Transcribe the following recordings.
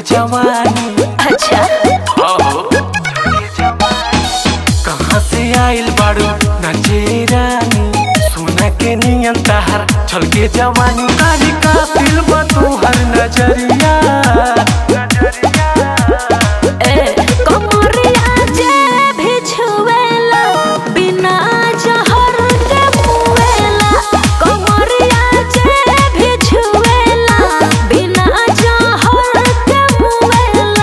जवानी अच्छा हो कहाँ से आइल बाड़ू नचे रानी सोना के नियन तहर छल के जवानी तारी का दिल बा तोहर नजरिया ए कमरिया जे भी छुएला बिना जहर के मुएला कमरिया जे भी छुएला बिना जहर के मुएला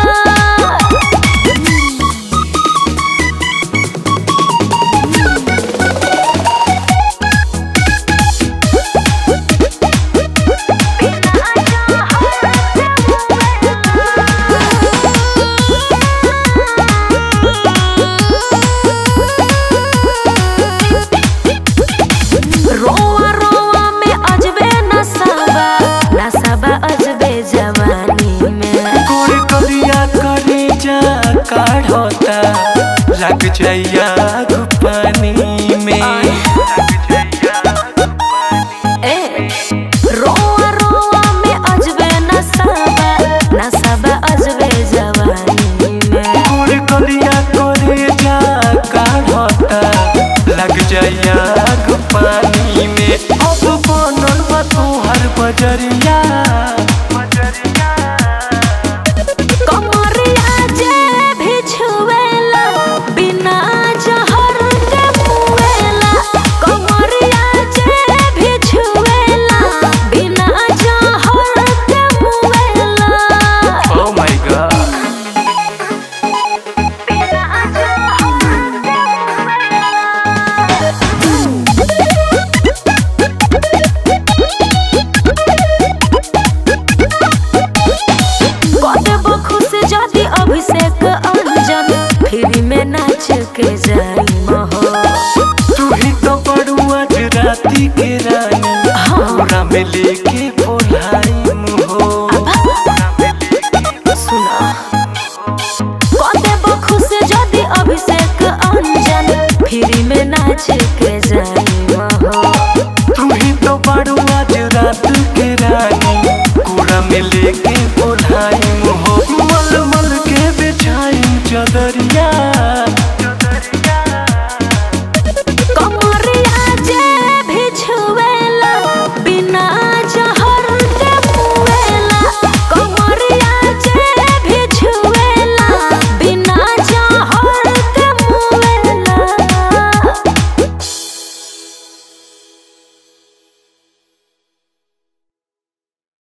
रोवा रोवा में अजबे नसाबा नसाबा अजबे जवानी में गोर कलिया करे जा काढ़ता लग जाइया पानी में ए रोवा रोवा में अजबे नसाबा नसाबा अजबे जवानी में गोर कलिया करे जा काढ़ता लग जाइया पानी में अब बनल बा तोहर बजरिया कमरिया जे भी छुएला बिना जहर के मुएला कमरिया जे भी छुएला बिना जहर के मुएला Oh my god कदेबो खुश जाति अभिषेक अंजन फ्री में नाच के जाई महो तू ही तो बड़ू आज राती के रानी हमरा में लेके बोलाई मुहो सुना कदेबो खुश जाति अभिषेक अंजन फ्री में नाच के